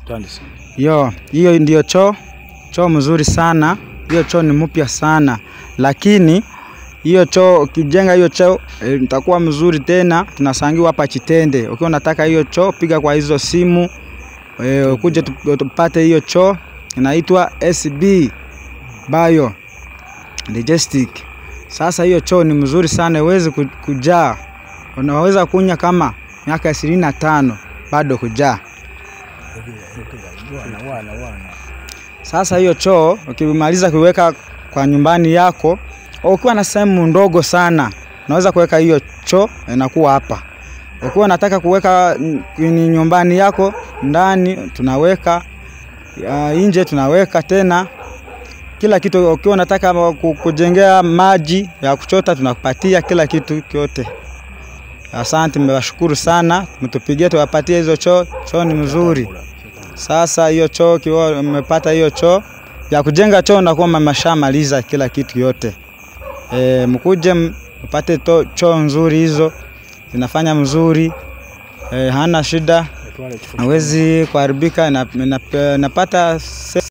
Asante sana. Yo, hiyo ndio choo, choo mzuri sana. Hiyo choo ni mpya sana, lakini hiyo choo ukijenga hiyo choo eh, itakuwa mzuri tena. Tunasangiwa hapa Chitende. Ukiwa unataka hiyo choo, piga kwa hizo simu eh, ukuje tu- tupate hiyo choo. Inaitwa SB Bio Digestic. Sasa hiyo choo ni mzuri sana, iwezi ku- kujaa. Unaweza kunya kama miaka ishirini na tano bado kujaa. Wana wana wana. Sasa hiyo choo ukimaliza kuiweka kwa nyumbani yako, ukiwa na sehemu ndogo sana, unaweza kuweka hiyo choo inakuwa hapa. Ukiwa unataka kuweka mm, kwenye nyumbani yako ndani, tunaweka uh, nje tunaweka tena kila kitu. Ukiwa unataka ku- kujengea maji ya kuchota, tunakupatia kila kitu kyote. Asante, mmewashukuru sana, mtupigie tuwapatie hizo choo. Choo ni mzuri. Sasa hiyo choo kiwa umepata hiyo choo ya kujenga choo, nakuwa mmeshamaliza kila kitu yote. E, mkuje m- mpate to- choo nzuri, hizo zinafanya mzuri e, hana shida, Toilet for hawezi kuharibika, na- na- napata se-